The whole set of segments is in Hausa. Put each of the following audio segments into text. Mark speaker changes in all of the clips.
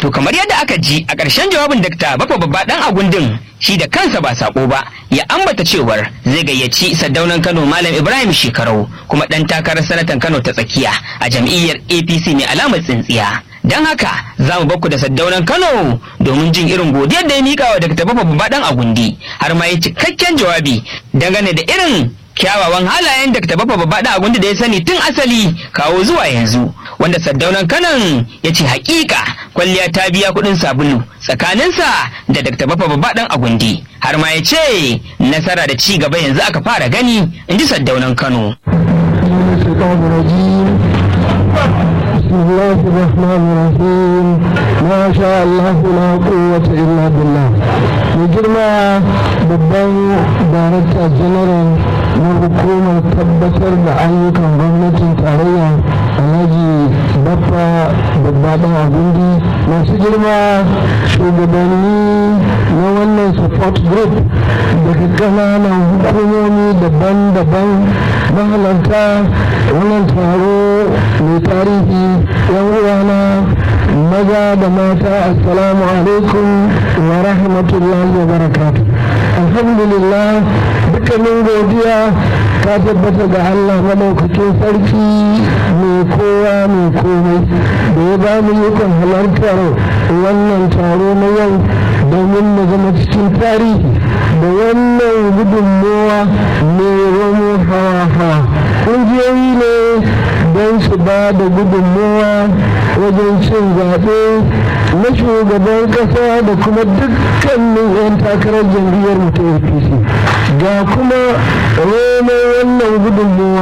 Speaker 1: To kamar yadda aka ji a ƙarshen jawabin Dakta Bafa Babba ɗan Agundin shi da kansa ba sako ba ya ambata cewar zai gayyaci Saddaunan Kano Malam Ibrahim Shekarau kuma ɗan takarar sanatan Kano ta tsakiya a jam'iyyar APC mai alamar tsintsiya. Don haka za mu bakku da Saddaunan Kano domin jin irin godiyar da ya mika wa Dakta Bafa Babba ɗan Agundi har ma ya cikakken jawabi dangane da irin kyawawan halayen da Bafa Babba ɗan Agundi da ya sani tun asali kawo zuwa yanzu. wanda saddaunan kanan ya ce hakika kwalliya ta biya kudin sabulu tsakaninsa da Dr. Bafa babba dan agundi har ma ya ce nasara da ci gaba yanzu aka fara gani in ji saddaunan Kano.
Speaker 2: بسم الله الرحمن الرحيم ما شاء الله لا قوة إلا بالله مجرما babban darakta general na hukumar tabbatar da ayyukan gwamnatin tarayya alhaji baffa babbaɗan agundi masu girma shugabanni na wannan support group daga ƙananan hukumomi daban-daban mahalarta wannan taro mai tarihi yan uwana maza da mata assalamu alaikum wa rahmatullahi wa barakatuh alhamdulillah dukkanin godiya ta tabbata ga Allah madaukakin sarki mai kowa mai komai da ya ba mu ikon halartar wannan taro na yau domin mu zama cikin tarihi da wannan gudunmowa mai romo hawa-hawa ƙungiyoyi ne don su ba da gudunmowa wajen cin zaɓe na shugaban ƙasa da kuma dukkanin 'yan takarar jam'iyyar mu ta apc ga kuma romo wannan gudunmowa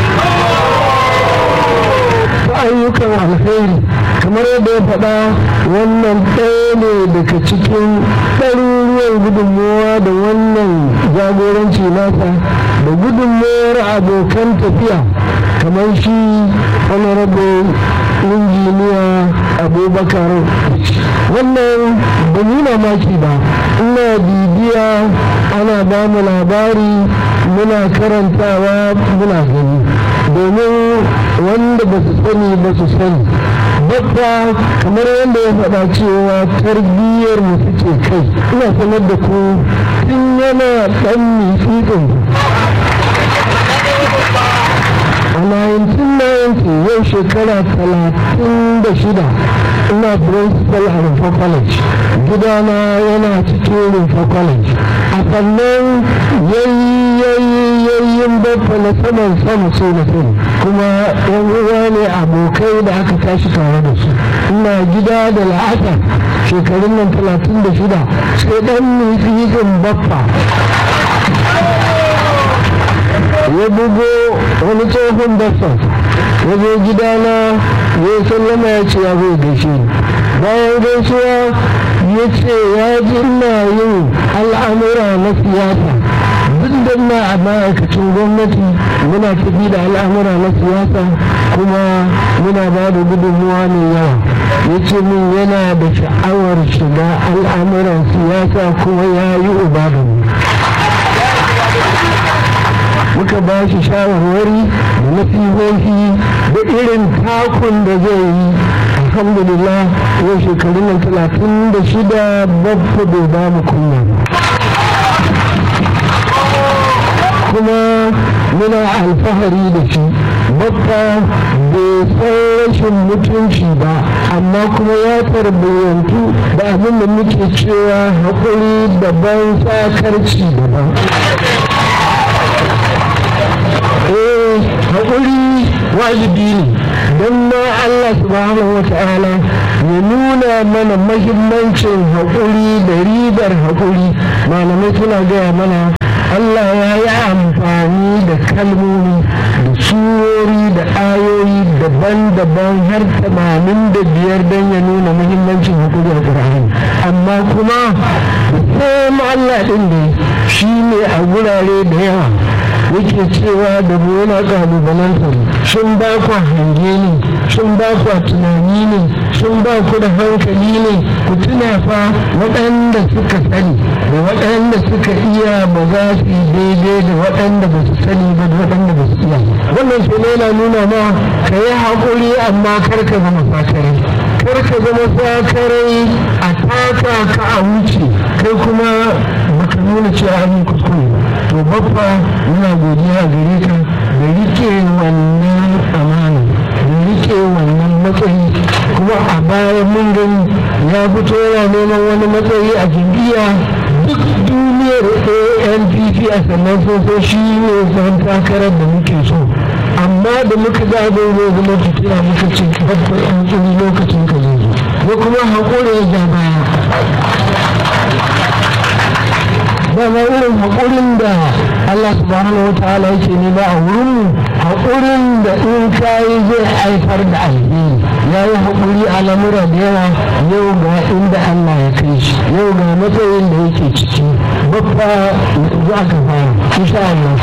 Speaker 2: ta ayyukan alheri kamar yadda ya faɗa wannan ɗaya ne daga cikin ɗaruruwan gudunmowa da wannan jagoranci nasa da gudunmowar abokan tafiya kamar shi honorable injiniya abubakar wannan ba yi mamaki ba ina bibiya ana ba mu labari muna karantawa muna gani domin wanda ba su sani ba su sani babba kamar yadda ya faɗa cewa tarbiyyar mu suke kai ina sanar da ku tun yana ɗan mitsitsin a 1990 yau shekara 36 ina principal a rufa college gidana yana cikin rufa college a sannan yayyayin babba na saman sama so na sani kuma yan uwa ne abokai da aka tashi tare da su ina gida da la'asar shekarun nan 36 sai dan nufin baffa ya bugo wani tsohon baffa ya zo gidana ya sallama ya ce ya zai gaishe ni bayan gaisuwa ya ce ya ji ina yin al'amura na siyasa duk da na a ma'aikacin gwamnati muna tafi da al'amura na siyasa kuma muna ba da gudunmuwa mai yawa ya ce min yana da sha'awar shiga al'amuran siyasa kuma ya yi uba da mu muka ba shi shawarwari da nasihohi da irin takun da zai yi alhamdulillah yau shekarun nan talatin da shida babba bai ba mu kunya kuma muna alfahari da shi babba bai san rashin mutunci ba amma kuma ya tarbiyyantu da abin da muke cewa haƙuri daban sakarci daban haƙuri wajibi ne don ma Allah subhanahu wa ta'ala ya nuna mana mahimmancin haƙuri da ribar haƙuri malamai suna gaya mana Allah ya yi amfani da kalmomi da surori da ayoyi daban-daban har tamanin da biyar don ya nuna muhimmancin haƙuri a ƙur'ani amma kuma sai Allah ɗin ne shi ne a gurare da yawa yake cewa da mu yana kalubalanta sun ba ku hange ne sun ba ku tunani ne sun ba ku da hankali ne ku tuna fa waɗanda suka sani da waɗanda suka iya ba za su yi daidai da waɗanda ba su sani ba da waɗanda ba su iya wannan su yana nuna ma ka yi haƙuri amma kar ka zama fakare kar ka zama sakarai a taka ka a wuce kai kuma baka nuna cewa an yi kuskure to babba muna godiya gare ka da rike wannan amana da rike wannan matsayi kuma a baya mun gani ya fito yana neman wani matsayi a jam'iyya duk duniyar anpp a sannan sun shi ne zan takarar da muke so amma da muka ga abin zai zama fitina muka ce babbar an tsiri lokacin ka zai zo ko kuma haƙuri ya baya dama irin haƙurin da Allah subhanahu wa ta'ala yake nema a wurin haƙurin da in kayi zai haifar da alheri ya yi haƙuri a lamura da yawa yau ga inda Allah ya kai shi yau ga matsayin da yake ciki babba za ka fara insha Allah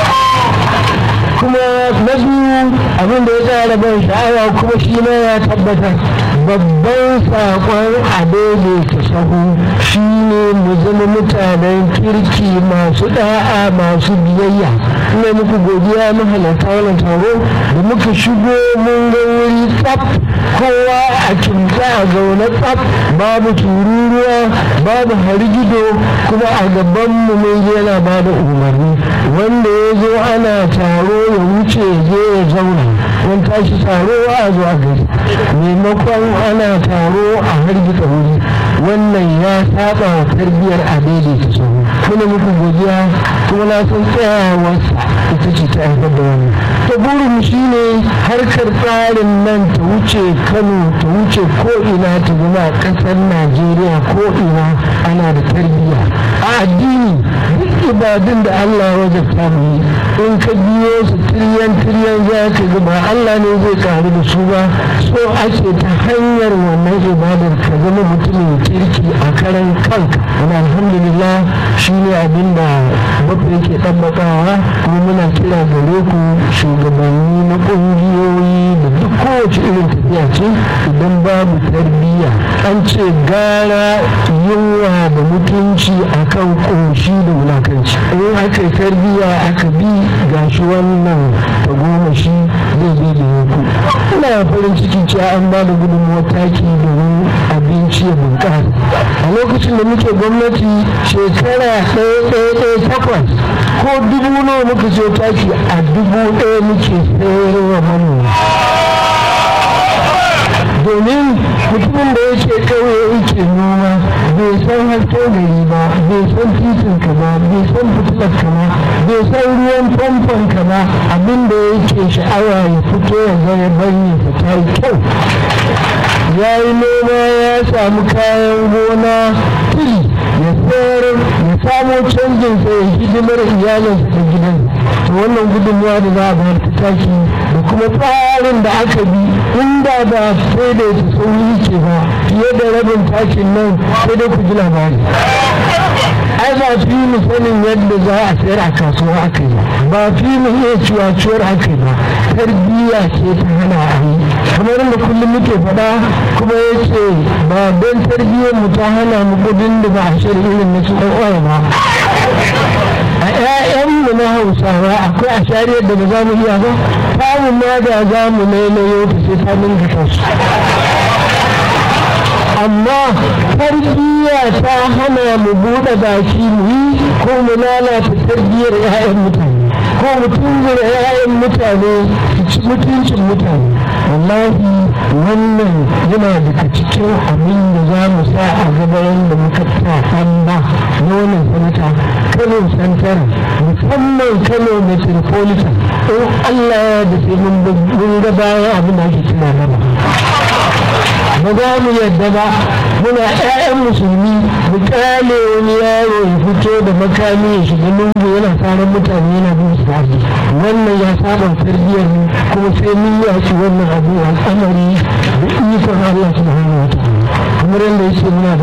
Speaker 2: kuma na biyu abin da ya tsara ban sha'awa kuma shi ma ya tabbatar babban saƙon a daidaita sahu shi ne mu zama mutanen kirki masu da'a masu biyayya ina muku godiya mahalarta wannan taro da muka shigo mun ga wuri tsaf kowa a kimta a zaune tsaf babu tururuwa babu harigido kuma a gaban mu mun yana ba da umarni wanda ya zo ana taro ya wuce je ya zauna wani tashi taro a zuwa gari maimakon ana taro a hargitsa wuri wannan ya saba wa tarbiyyar a daidaita sahu muna muku godiya kuma na san tsayawarsa ita ce ta haifar da wani ta burin shi ne harkar tsarin nan ta wuce kano ta wuce ko'ina ta zama a ƙasar najeriya ko'ina ana da tarbiyya a addini duk ibadun da allah ya wajabta mu yi in ka biyo su tiryan tiryan za ka ga ba allah ne zai karu da su ba so ake ta hanyar wannan ibadar ka zama mutumin kirki a karan kanka wani alhamdulillah shi ne abin da babu yake ɗabbakawa kuma muna kira gare ku shugabanni na ƙungiyoyi da duk kowace irin tafiya ce idan babu tarbiyya an ce gara yunwa da mutunci akan ƙoshi da wulakanci in aka yi tarbiyya aka bi gashi wannan tagomashi zai zai da yanku ina farin ciki cewa an ba da gudunmuwar taki domin abinci ya bunƙasa a lokacin da muke gwamnati shekara ɗaya ɗaya ɗaya takwas ko dubu nawa muka ce taki a dubu ɗaya muke sayarwa manoma domin mutumin da yake ƙauye yake noma bai san hasken gari ba bai san titin ka ba bai san fitilar ka ba bai san ruwan famfon ka ba abin da yake sha'awa ya fito ya zama banye fita kyau ya yi noma ya samu kayan gona tili ya sayar ya samo canjin sa ya hidimar iyalinsa da gidan to wannan gudunmuwa da za a bayar ta tashi da kuma tsarin da aka bi inda ba sai da ta sauri ke ba fiye da rabin tashin nan sai dai ku ji labari ai ba fi mu sanin yadda za a sayar a kasuwa aka yi ba fi mu iya ciwaciwar aka yi ba tarbiyya ce ta hana a yi kamar da kullum muke faɗa kuma ya ce ba don tarbiyyar mu ta hana mu kudin da ba a shirin irin na su ɗan ba a 'ya'yanmu na hausawa akwai a shariyar da ba za mu iya ba samun ma da za mu nailayo ta sai ta ninka kansu amma tarbiyya ta hana mu buɗe baki mu yi ko mu lalata tarbiyyar 'ya'yan mutane ko mu tunzura 'ya'yan mutane su ci mutuncin mutane wallahi wannan yana daga cikin abin da za mu sa a gaban da muka ta ba na wannan sanata kano santara musamman kano metropolitan in allah da sai mun ga bayan abin da ake kira gaba ba za mu yadda ba muna 'ya'yan musulmi mu kyale wani yaro ya fito da makami ya shiga lungu yana tsaron mutane yana bin su wannan ya saba tarbiyyar mu kuma sai mun yaki wannan abu al'amari da ikon Allah subhanahu wa ta'ala kamar yadda yake muna da